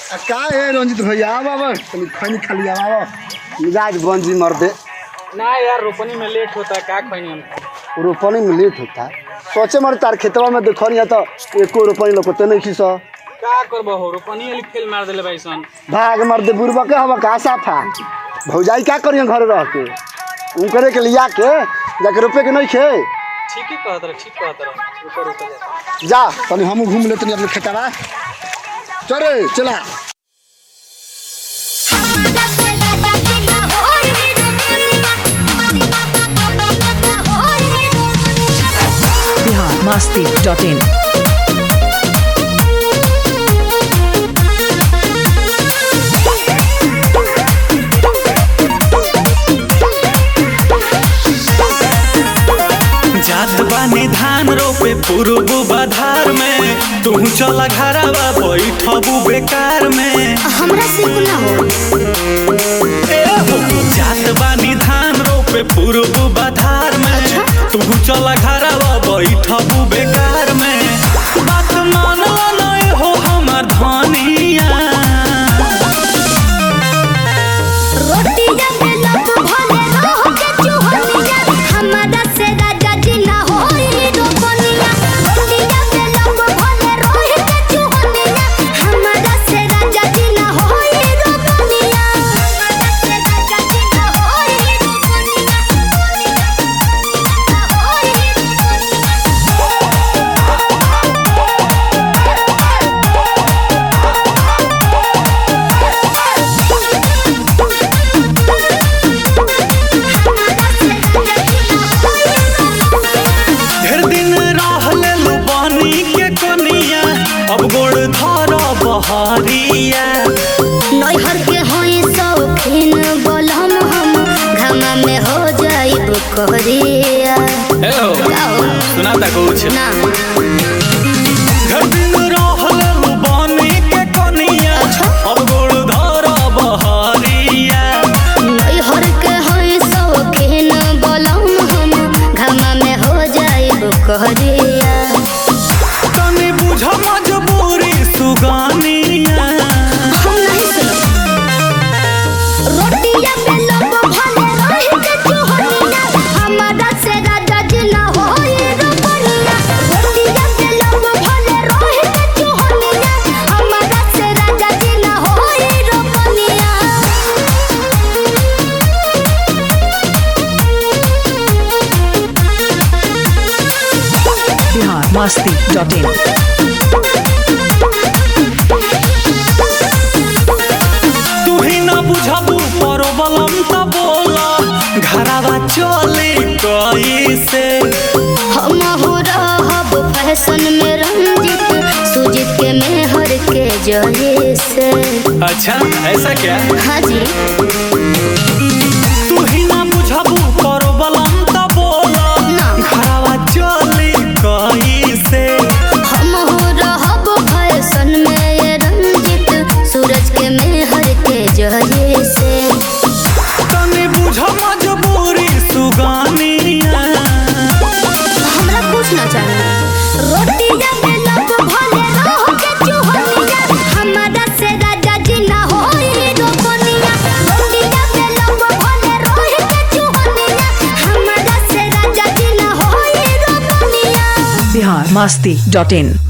आ का है रंजित भैया आवा आवा तनी खैनी खाली आवा आवा मिजाज बंजी मर दे ना यार रोपनी में लेट होता है का खैनी हम रोपनी में लेट होता है सोचे मर तार खेतवा में देखो नहीं तो एको रोपनी लोकते नहीं खीस का करबो हो रोपनी वाली फेल मार देले भाई सन भाग मर दे बुरबा के हवा का साफा भौजाई क्या करिए घर रह के उनकरे के लिया के जाके रोपे के नहीं खे ठीक ही कहत रहे ठीक कहत रहे ऊपर ऊपर जाता जा तनी हमू घूम ले तनी अपने खेतवा चले चला बिहार मस्ती डॉट इन जात बानी धान रोपे पूर्व बधार में तू चला घरवा बैठबू बेकार में हमरा से ना हो ए हो, जात बानी धान रोपे पूर्व बधार में तू चला घरवा बैठबू बेकार में बात मान नहीं हो हमर धनिया रोटी जब लब भले रहो के चुहनिया हमरा से राजा जी ना होई रोपनिया रोटी जब लब भले रहो के चुहनिया हमरा से राजा जी ना होई रोपनिया हमरा से राजा जी ना होई रोपनिया ढेर दिन रहले लुबानी के कनिया अब गोड़ धर बहरिया नैहर के होई शौकीन बोलम हम घामा में हो जाइब कहरिया ए हो, सुना था कुछ ना ढेर दिन रहले लुबानी के कनिया अब गोड़ धर बहरिया नैहर के होई शौकीन बोलम हम घामा में हो जाइब कहरिया तनी बुझ मजबूरी सुगानिया हम नहीं सुनो रोटिया पे लब भले रही के चुहनिया हमारा से राजा जी ना होई रोपनिया रोटिया पे लब भले रही के चुहनिया हमारा से राजा जी ना होई रोपनिया बिहार मस्ती डॉट इन तू ही ना बुझबू परबलम त बोला घरवा चले कैसे हम हो रहब फैशन में रंजित सुजीत के मेहर के जहे से अच्छा ऐसा क्या हाँ जी तू ही ना बुझबू परबलम त बोला ना। घरवा चले कैसे हम हो रहब फैशन में ये रंजित सूरज के मेहर के जहे से तनी बुझ मजबूरी सुगानिया हमरा कुछ ना चाहिए रोटी जब लब भले रहो के चुहनिया हमारा से राजा जी ना होई रोपनिया रोटी जब लब भले रहो के चुहनिया हमारा से राजा जी ना होई रोपनिया बिहार मस्ती डॉट इन